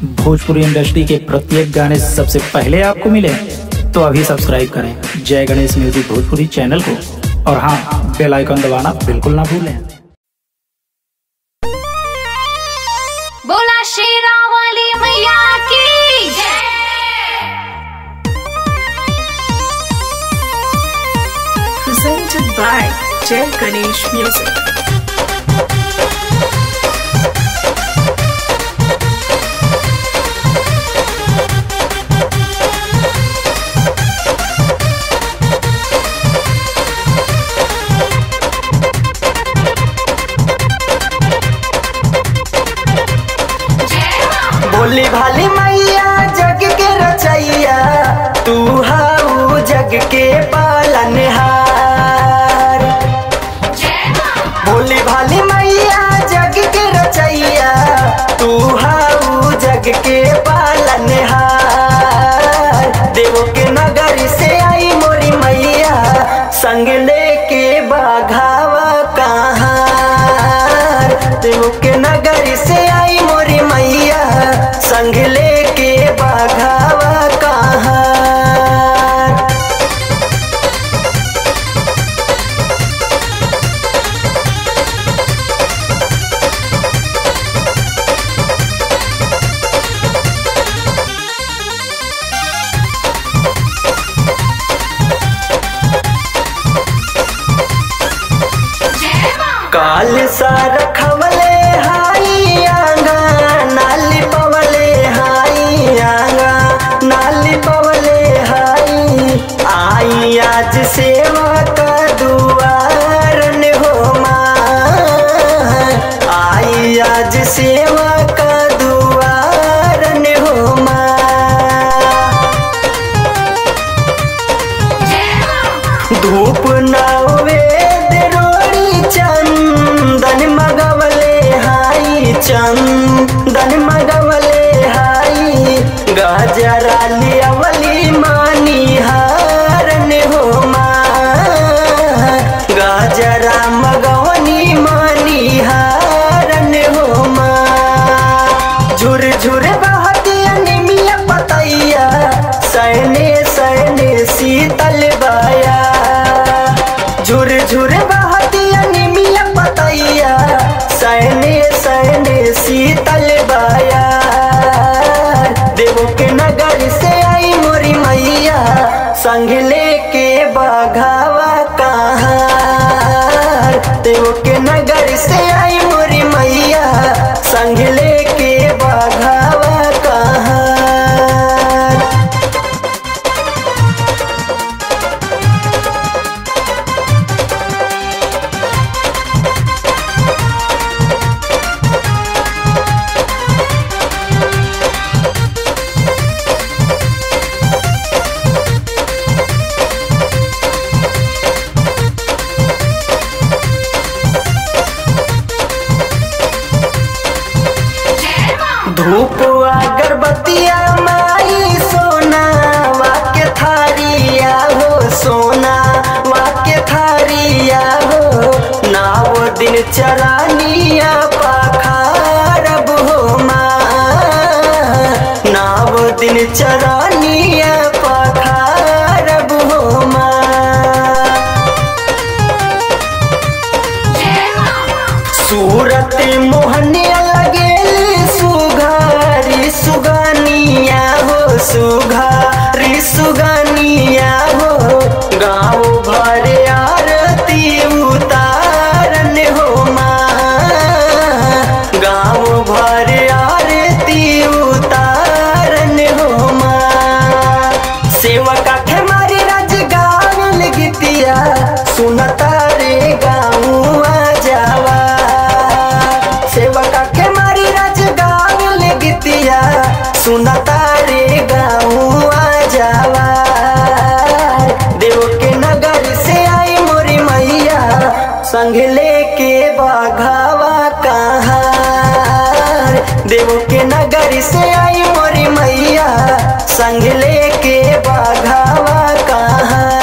Bhojpuri industry के प्रत्येक गाने सबसे पहले आपको मिले तो अभी सब्सक्राइब करें जय गणेश म्यूजिक भोजपुरी चैनल को और हाँ बेल आइकन दबाना बिल्कुल ना भूलें बोला शेरा वाली मैया की जय presented by Jay Ganesh Music. बोली भाली मैया जग के रचैया तू हाउ जग के पालनहार बोली भाली मैया जग के रचैया तू हाउ जग के पालनहार देव के नगर से आई मोरी मैया संग लेके बाघावा कहाँ देव के नगर से आई मोरी मैया संग लेके बाघावा कहाँ काल सार खवले हाई आंगा नाली पवले हाई आंगा नाली पवले हाई आई आज सेवा का दुआरन हो माँ आई आज सेवा का दुआरन हो माँ धूप नावेद रोड़ी चंदन मगवले हाई चंदन मगवले हाई गजरा लियावली मानी हारन हो माँ गजरा मगवनी मानी हारन हो माँ झुर झुर बहती निमिया पतैया सैने सैने शीतल बाया झुर झुर बहती निमिया पतैया सैने सैने शीतल बाया देवो के नगर से आई मोरी मैया संग लेके बाघावा कहाँ देवो के नगर से आई मोरी मैया संग लेके बाघावा कहाँ धूप अगरबत्तिया माई सोना वाक्य थारिया हो सोना वाक्य थारिया हो नाव दिन चरानिया पाखारब हो माँ नाव दिन चरानिया पाखारब हो माँ सूरत मोहनिया लगेल सुघारी सुगानिया हो सुघारी सुगानिया हो गाँव भर आरती उतारन हो माँ गाँव भर आरती उतारन हो माँ सेवका के मारी राज गावल गीतिया सुनता रे गाँव जावा सेवका के मारी राज गावल गीतिया सुनता रे गाँव जावा देव के नगर से आई मोरी मैया संग लेके बाघावा कहाँ देव के नगर से आई मोरी मैया संग लेके बाघावा कहाँ